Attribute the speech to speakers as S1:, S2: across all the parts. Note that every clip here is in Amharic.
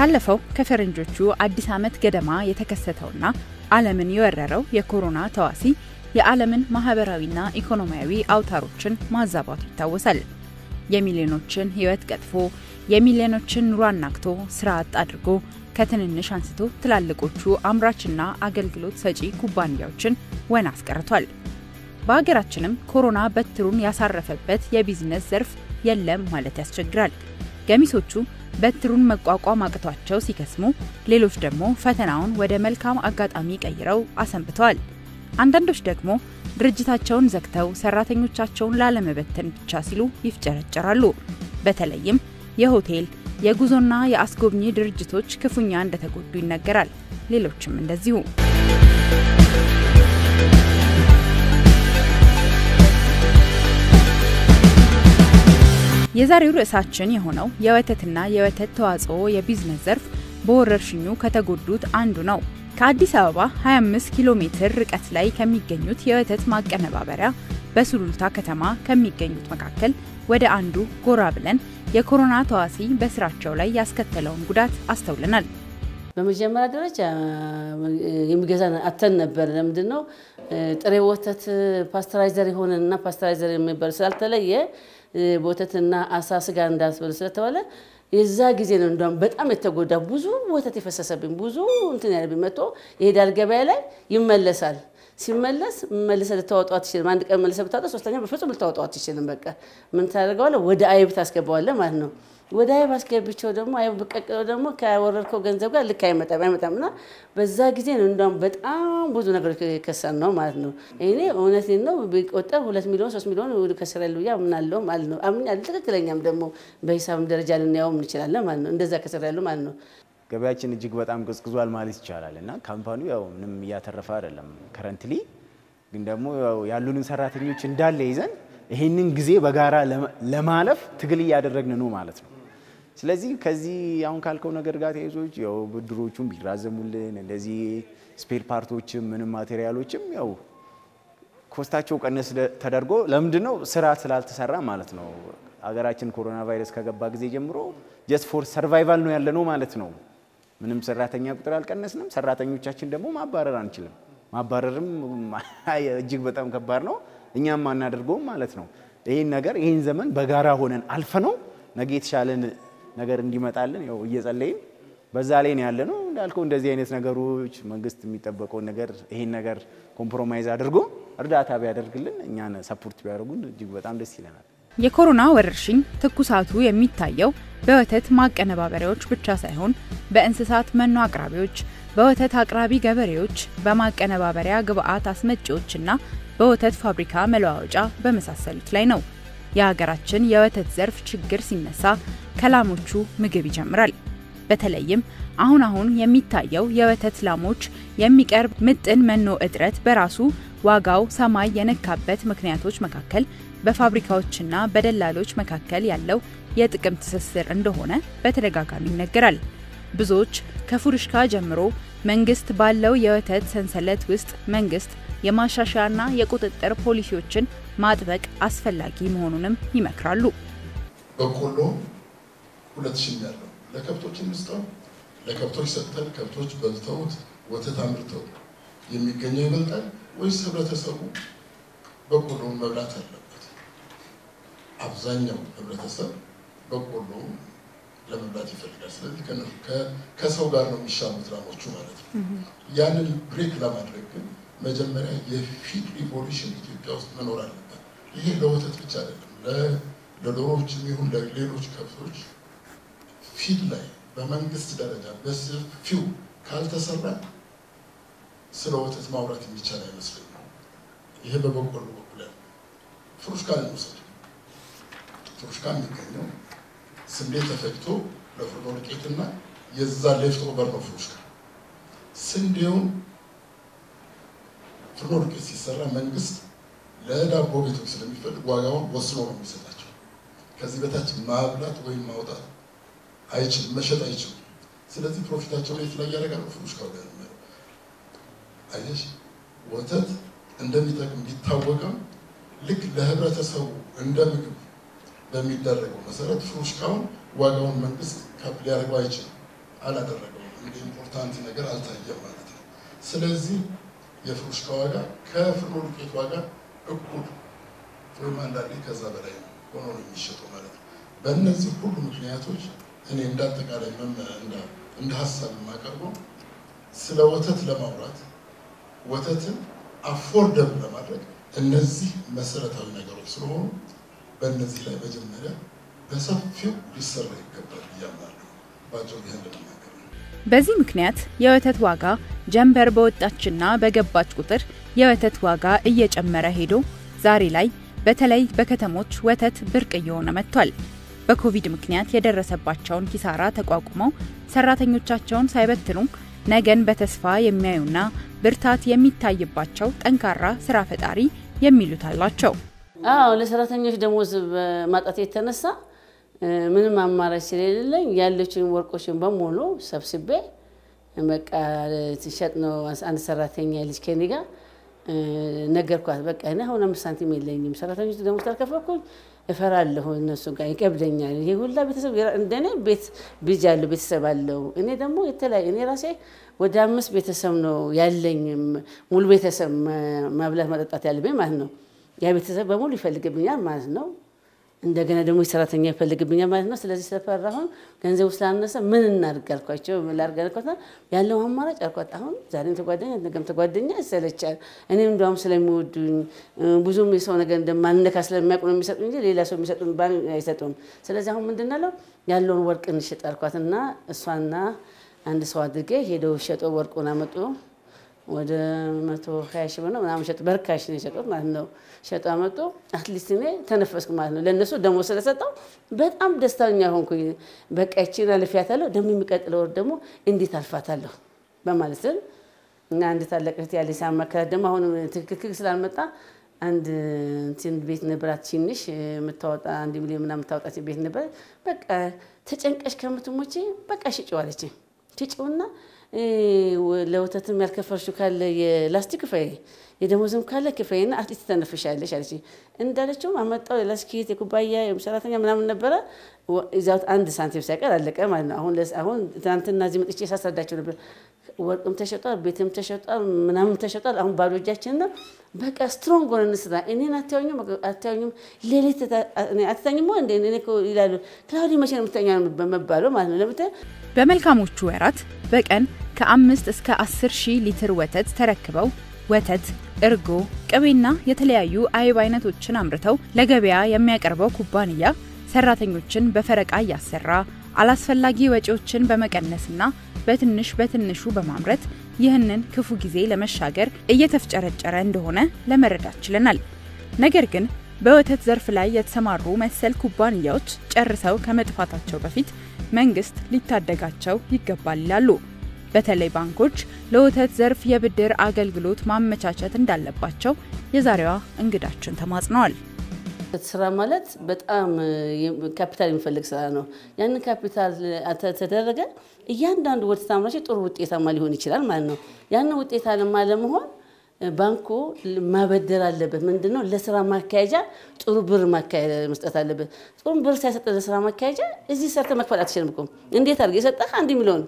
S1: ካለፈው ከፈረንጆቹ አዲስ ዓመት ገደማ የተከሰተውና ዓለምን የወረረው የኮሮና ተዋሲ የዓለምን ማህበራዊና ኢኮኖሚያዊ አውታሮችን ማዛባቱ ይታወሳል። የሚሊዮኖችን ሕይወት ቀጥፎ የሚሊዮኖችን ኑሮ አናግቶ ስራ አጥ አድርጎ ከትንንሽ አንስቶ ትላልቆቹ አምራችና አገልግሎት ሰጪ ኩባንያዎችን ወና አስቀርቷል። በሀገራችንም ኮሮና በትሩን ያሳረፈበት የቢዝነስ ዘርፍ የለም ማለት ያስቸግራል። ገሚሶቹ በትሩን መቋቋም አቅቷቸው ሲከስሙ፣ ሌሎች ደግሞ ፈተናውን ወደ መልካም አጋጣሚ ቀይረው አሰንብተዋል። አንዳንዶች ደግሞ ድርጅታቸውን ዘግተው ሰራተኞቻቸውን ላለመበተን ብቻ ሲሉ ይፍጨረጨራሉ። በተለይም የሆቴል የጉዞና የአስጎብኚ ድርጅቶች ክፉኛ እንደተጎዱ ይነገራል። ሌሎችም እንደዚሁ። የዛሬው ርዕሳችን የሆነው የወተትና የወተት ተዋጽኦ የቢዝነስ ዘርፍ በወረርሽኙ ከተጎዱት አንዱ ነው። ከአዲስ አበባ 25 ኪሎ ሜትር ርቀት ላይ ከሚገኙት የወተት ማቀነባበሪያ በሱሉልታ ከተማ ከሚገኙት መካከል ወደ አንዱ ጎራ ብለን የኮሮና ተዋሲ በስራቸው ላይ ያስከተለውን ጉዳት አስተውለናል።
S2: በመጀመሪያ ደረጃ የሚገዛ አተን ነበር። ለምንድን ነው ጥሬ ወተት ፓስተራይዘር የሆነና ፓስተራይዘር የሚባል ስላልተለየ ወተትና አሳ ስጋ እንዳስበሉ ስለተባለ የዛ ጊዜ ነው እንደውም በጣም የተጎዳ ብዙ ወተት የፈሰሰብኝ ብዙ እንትን ያለብኝ መጥቶ ይሄዳል ገበያ ላይ ይመለሳል። ሲመለስ መልሰ ልታወጣው አትችልም። አንድ ቀን መልሰ ብታወጣ ሶስተኛ በፍጹም ልታወጣው አትችልም። በቃ ምን ታደርገዋለህ? ወደ አይብ ታስገባዋለህ ማለት ነው። ወደ አይብ አስገብቸው ደግሞ አይብ ብቀቅለው ደግሞ ከወረድከው ገንዘብ ጋር ልክ አይመጣም አይመጣም እና በዛ ጊዜ ነው እንደውም በጣም ብዙ ነገሮች የከሰን ነው ማለት ነው። እኔ እውነቴን ነው ቢቆጠር ሁለት ሚሊዮን ሶስት ሚሊዮን ከስራ ያሉ ብዬ አምናለሁ ማለት ነው። አምናለሁ ትክክለኛም ደግሞ በሂሳብም ደረጃ ልናየውም እንችላለን ማለት ነው። እንደዛ ከስራ ያሉ ማለት ነው።
S3: ገበያችን እጅግ በጣም ቀዝቅዟል ማለት ይቻላል እና ካምፓኒው ያው ምንም እያተረፈ አይደለም። ከረንትሊ ግን ደግሞ ያሉንን ሰራተኞች እንዳለ ይዘን ይሄንን ጊዜ በጋራ ለማለፍ ትግል እያደረግን ነው ማለት ነው። ስለዚህ ከዚህ አሁን ካልከው ነገር ጋር ተያይዞ ያው ብድሮቹም ቢራዘሙልን እንደዚህ ስፔር ፓርቶችም ምንም ማቴሪያሎችም ያው ኮስታቸው ቀነስ ተደርጎ ለምንድን ነው ስራ ስላልተሰራ ማለት ነው። ሀገራችን ኮሮና ቫይረስ ከገባ ጊዜ ጀምሮ ጀስት ፎር ሰርቫይቫል ነው ያለ ነው ማለት ነው። ምንም ሰራተኛ ቁጥር አልቀነስንም። ሰራተኞቻችን ደግሞ ማባረር አንችልም። ማባረርም እጅግ በጣም ከባድ ነው። እኛም አናደርገውም ማለት ነው። ይህን ነገር ይህን ዘመን በጋራ ሆነን አልፈ ነው ነገ የተሻለን ነገር እንዲመጣልን ያው እየጸለይን በዛ ላይ ነው ያለ ነው። እንዳልከው እንደዚህ አይነት ነገሮች መንግስት የሚጠበቀውን ነገር ይህን ነገር ኮምፕሮማይዝ አድርጎ እርዳታ ቢያደርግልን እኛን ሰፖርት ቢያደርጉን እጅግ በጣም ደስ ይለናል።
S1: የኮሮና ወረርሽኝ ትኩሳቱ የሚታየው በወተት ማቀነባበሪያዎች ብቻ ሳይሆን በእንስሳት መኖ አቅራቢዎች፣ በወተት አቅራቢ ገበሬዎች፣ በማቀነባበሪያ ግብአት አስመጪዎችና በወተት ፋብሪካ መለዋወጫ በመሳሰሉት ላይ ነው። የሀገራችን የወተት ዘርፍ ችግር ሲነሳ ከላሞቹ ምግብ ይጀምራል። በተለይም አሁን አሁን የሚታየው የወተት ላሞች የሚቀርብ ምጥን መኖ እጥረት በራሱ ዋጋው ሰማይ የነካበት ምክንያቶች መካከል በፋብሪካዎችና በደላሎች መካከል ያለው የጥቅም ትስስር እንደሆነ በተደጋጋሚ ይነገራል። ብዙዎች ከፉርሽካ ጀምሮ መንግስት ባለው የወተት ሰንሰለት ውስጥ መንግስት የማሻሻያና የቁጥጥር ፖሊሲዎችን ማጥበቅ አስፈላጊ መሆኑንም ይመክራሉ።
S4: በቆሎ ሁለት ሺህ ያለው ለከብቶች እንስጠው፣ ለከብቶች ሰጥተን ከብቶች በልተውት ወተት አምርተው የሚገኘው ይበልጣል ወይስ ህብረተሰቡ በቆሎውን መብላት አለበት? አብዛኛው ህብረተሰብ በቆሎውን ለመብላት ይፈልጋል። ስለዚህ ከሰው ጋር ነው የሚሻሙት ላሞቹ ማለት ነው። ያንን ብሬክ ለማድረግ ግን መጀመሪያ የፊድ ሪቮሉሽን ኢትዮጵያ ውስጥ መኖር አለበት። ይሄ ለወተት ብቻ አይደለም፣ ለዶሮዎችም ይሁን ለሌሎች ከብቶች ፊድ ላይ በመንግስት ደረጃ በሰፊው ካልተሰራ ስለ ወተት ማውራት የሚቻል አይመስለኝም። ይሄ በበቆሎ በኩል ያለ ፍሩሽካን እንውሰድ። ፍሩሽካ የሚገኘው ስንዴ ተፈጭቶ ለፍርኖ ዱቄትና የዛ ሌፍት ኦቨር ነው ፍሩሽካ። ስንዴውን ፍርኖ ዱቄት ሲሰራ መንግስት ለዳቦ ቤቶች ስለሚፈልግ ዋጋውን ወስኖ ነው የሚሰጣቸው። ከዚህ በታች ማብላት ወይም ማውጣት አይችልም፣ መሸጥ አይችሉም። ስለዚህ ፕሮፊታቸውን የት ላይ ያደርጋሉ? ፍሩሽካው ላይ ነው። አየሽ፣ ወተት እንደሚጠቅም ቢታወቅም ልክ ለህብረተሰቡ እንደ ምግብ በሚደረገው መሰረት ፍሩሽካውን ዋጋውን መንግስት ከፍ ሊያደርገው አይችልም። አላደረገውም። እንደ ኢምፖርታንት ነገር አልታየም ማለት ነው። ስለዚህ የፍሩሽካ ዋጋ ከፍርኖ ዱቄት ዋጋ እኩል ወይም አንዳንዴ ከዛ በላይ ነው ሆኖ ነው የሚሸጠው ማለት ነው። በእነዚህ ሁሉ ምክንያቶች እኔ እንዳጠቃላይ እንደ ሀሳብ የማቀርበው ስለ ወተት ለማውራት ወተትን አፎርደብል ለማድረግ እነዚህ መሰረታዊ ነገሮች ስለሆኑ በእነዚህ ላይ መጀመሪያ በሰፊው ሊሰራ ይገባል ብያምናለሁ። ባጭሩ ይህን ለመናገር ነው።
S1: በዚህ ምክንያት የወተት ዋጋ ጀንበር በወጣችና በገባች ቁጥር የወተት ዋጋ እየጨመረ ሄዶ ዛሬ ላይ በተለይ በከተሞች ወተት ብርቅ እየሆነ መጥቷል። በኮቪድ ምክንያት የደረሰባቸውን ኪሳራ ተቋቁመው ሰራተኞቻቸውን ሳይበትኑ ነገን በተስፋ የሚያዩና ብርታት የሚታይባቸው ጠንካራ ስራ ፈጣሪ የሚሉት አላቸው።
S2: አዎ ለሰራተኞች ደሞዝ በማጣት የተነሳ ምንም አማራጭ ስለሌለኝ ያለችን ወርቆችን በሙሉ ሰብስቤ በቃ ትሸጥ ነው። አንድ ሰራተኛ ልጅ ከኔ ጋር ነገርኳት። በቃ እኔ አሁን አምስት ሳንቲም የለኝም፣ ሰራተኞች ደሞዝ ካልከፈልኩኝ እፈራለሁ፣ እነሱ ጋር ይከብደኛል። ይሄ ሁላ ቤተሰብ እንደኔ ቤት ልጅ አለው ቤተሰብ አለው። እኔ ደግሞ የተለያየ እኔ ራሴ ወደ አምስት ቤተሰብ ነው ያለኝ፣ ሙሉ ቤተሰብ ማብላት ማጠጣት ያለብኝ ማለት ነው። ያ ቤተሰብ በሙሉ ይፈልግብኛል ማለት ነው። እንደገና ደግሞ ሰራተኛ ይፈልግብኛል ማለት ነው። ስለዚህ ስለፈራሁን ገንዘቡ ስላነሰ ምን እናድርግ አልኳቸው። ላድርግ አልኳትና ያለው አማራጭ አልኳት። አሁን ዛሬም ተጓደኛ ነገም ተጓደኛ ይሰለቻል። እኔም እንደውም ስለሚወዱኝ ብዙም የሰው ነገር እንደማንነካ ስለሚያውቁ ነው የሚሰጡ እንጂ ሌላ ሰው የሚሰጡን አይሰጡም። ስለዚህ አሁን ምንድን ነው ያለውን ወርቅ እንሽጥ አልኳትና እሷና አንድ ሰው አድርጌ ሄደው ሸጦ ወርቁን አመጡ። ወደ መቶ ሀያ ሺህ ብር ነው ምናምን ሸጡ። በርካሽ ነው የሸጡት ማለት ነው። ሸጡ አመጡ። አትሊስት እኔ ተነፈስኩ ማለት ነው። ለእነሱ ደግሞ ስለሰጠው በጣም ደስተኛ ሆንኩኝ። በቃ ይቺን አልፌያታለሁ፣ ደግሞ የሚቀጥለው ወር ደግሞ እንዴት አልፋታለሁ በማለት ስል እና አንድ ታላቅ እህት ያለች ሳማከራት ደግሞ አሁን ትክክል ስላልመጣ አንድ እንትን ቤት ነበራት ትንሽ የምታወጣ አንድ ሚሊዮን ምናምን የምታወጣ ቤት ነበራት። በቃ ተጨንቀሽ ከምትሞቼ በቃ ሽጭው አለችኝ። ሽጭውና ለወተትም ያልከፈልሽው ካለ የላስቲክ ክፈይ፣ የደሞዝም ካለ ክፈይና አትሊስት ተነፍሻለሽ አለች። እንዳለችውም አመጣው የላስቲክ የኩባያ ሰራተኛ ምናምን ነበረ እዚያው አንድ ሳንቲም ሳይቀር አለቀ ማለት ነው። አሁን አሁን ትናንትና እዚህ መጥቼ ሳስረዳቸው ነበር። ወርቅም ተሸጧል፣ ቤትም ተሸጧል፣ ምናምን ተሸጧል። አሁን ባዶ እጃችን ነው። በቃ ስትሮንግ ሆነ እንስራ። እኔን አታዩኝም አታዩኝም፣ ሌሊት አትተኝም እንደ እኔ እኮ ይላሉ። ክላውዲ መቼ ነው የምትተኛ በመባለው ማለት ነው ለምተ
S1: በመልካሞቹ ወራት በቀን ከአምስት እስከ አስር ሺህ ሊትር ወተት ተረክበው ወተት፣ እርጎ፣ ቅቤና የተለያዩ አይብ አይነቶችን አምርተው ለገበያ የሚያቀርበው ኩባንያ ሰራተኞችን በፈረቃ እያሰራ አላስፈላጊ ወጪዎችን በመቀነስና በትንሽ በትንሹ በማምረት ይህንን ክፉ ጊዜ ለመሻገር እየተፍጨረጨረ እንደሆነ ለመረዳት ችለናል። ነገር ግን በወተት ዘርፍ ላይ የተሰማሩ መሰል ኩባንያዎች ጨርሰው ከመጥፋታቸው በፊት መንግስት ሊታደጋቸው ይገባል ይላሉ። በተለይ ባንኮች ለወተት ዘርፍ የብድር አገልግሎት ማመቻቸት እንዳለባቸው የዛሬዋ እንግዳችን ተማጽነዋል።
S2: ስራ ማለት በጣም ካፒታል የሚፈልግ ስራ ነው። ያንን ካፒታል ተደረገ እያንዳንዱ ወተት አምራች ጥሩ ውጤታማ ሊሆን ይችላል ማለት ነው። ያንን ውጤታማ ለመሆን ባንኩ ማበደር አለበት። ምንድን ነው ለስራ ማካሄጃ ጥሩ ብር መስጠት አለበት። ጥሩ ብር ሳይሰጥ ለስራ ማካሄጃ እዚህ ሰርተ መክፈል አትችልም እኮ። እንዴት አድርገህ የሰጠህ አንድ ሚሊዮን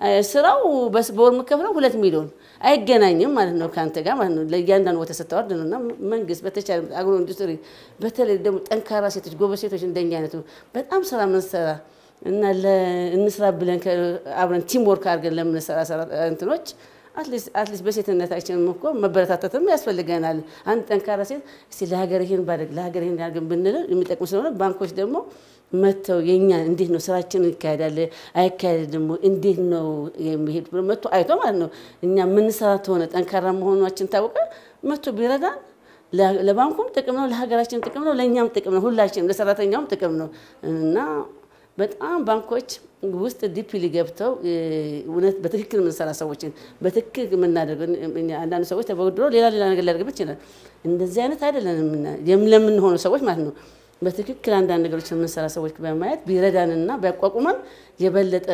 S2: ስራው በወር የምከፍለው ሁለት ሚሊዮን አይገናኝም ማለት ነው ከአንተ ጋር ማለት ነው። ለእያንዳንዱ ወተት ስታወርድ ነው እና መንግስት በተቻለ አግሮ ኢንዱስትሪ በተለይ ደግሞ ጠንካራ ሴቶች፣ ጎበዝ ሴቶች እንደኛ አይነቱ በጣም ስራ ምንሰራ እና እንስራ ብለን አብረን ቲም ወርክ አድርገን ለምንሰራ እንትኖች አትሊስት በሴትነታችን እኮ መበረታታትም ያስፈልገናል። አንድ ጠንካራ ሴት እስቲ ለሀገር ይሄን ባደግ ለሀገር ይሄን ያድርግ ብንል የሚጠቅሙ ስለሆነ ባንኮች ደግሞ መጥተው የኛ እንዴት ነው ስራችን ይካሄዳል አይካሄድ ደግሞ እንዴት ነው የሚሄድ ብሎ መጥቶ አይቶ ማለት ነው እኛ የምንሰራ ተሆነ ጠንካራ መሆናችን ታወቀ መጥቶ ቢረዳን ለባንኩም ጥቅም ነው፣ ለሀገራችን ጥቅም ነው፣ ለእኛም ጥቅም ነው፣ ሁላችንም ለሰራተኛውም ጥቅም ነው እና በጣም ባንኮች ውስጥ ዲፕሊ ገብተው እውነት በትክክል የምንሰራ ሰዎችን በትክክል የምናደርግ አንዳንድ ሰዎች ተበድሮ ሌላ ሌላ ነገር ሊያደርግበት ይችላል። እንደዚህ አይነት አይደለም ለምንሆኑ ሰዎች ማለት ነው። በትክክል አንዳንድ ነገሮች የምንሰራ ሰዎች በማየት ቢረዳንና ቢያቋቁመን የበለጠ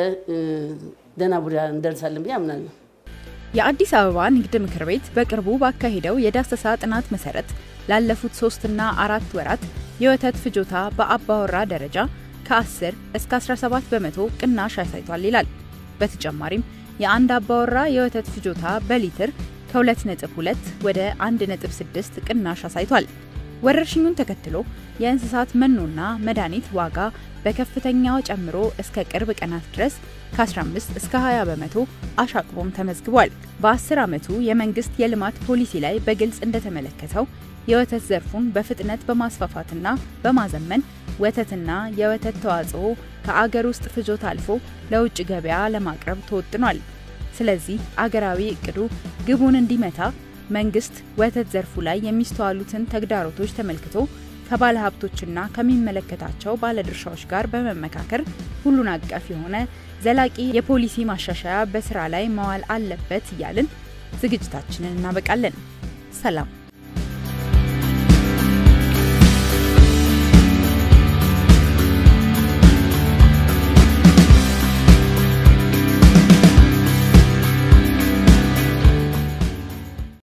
S2: ደህና ቡዳ እንደርሳለን ብዬ አምናለሁ።
S1: የአዲስ አበባ ንግድ ምክር ቤት በቅርቡ ባካሄደው የዳሰሳ ጥናት መሰረት ላለፉት ሶስትና አራት ወራት የወተት ፍጆታ በአባወራ ደረጃ ከ10 እስከ 17 በመቶ ቅናሽ አሳይቷል ይላል። በተጨማሪም የአንድ አባወራ የወተት ፍጆታ በሊትር ከ2.2 ወደ 1.6 ቅናሽ አሳይቷል። ወረርሽኙን ተከትሎ የእንስሳት መኖና መድኃኒት ዋጋ በከፍተኛው ጨምሮ እስከ ቅርብ ቀናት ድረስ ከ15 እስከ 20 በመቶ አሻቅቦም ተመዝግቧል። በ10 ዓመቱ የመንግስት የልማት ፖሊሲ ላይ በግልጽ እንደተመለከተው የወተት ዘርፉን በፍጥነት በማስፋፋትና በማዘመን ወተትና የወተት ተዋጽኦ ከአገር ውስጥ ፍጆታ አልፎ ለውጭ ገበያ ለማቅረብ ተወጥኗል። ስለዚህ አገራዊ እቅዱ ግቡን እንዲመታ መንግስት ወተት ዘርፉ ላይ የሚስተዋሉትን ተግዳሮቶች ተመልክቶ ከባለ ሀብቶችና ከሚመለከታቸው ባለድርሻዎች ጋር በመመካከር ሁሉን አቀፍ የሆነ ዘላቂ የፖሊሲ ማሻሻያ በስራ ላይ መዋል አለበት እያልን ዝግጅታችንን እናበቃለን። ሰላም።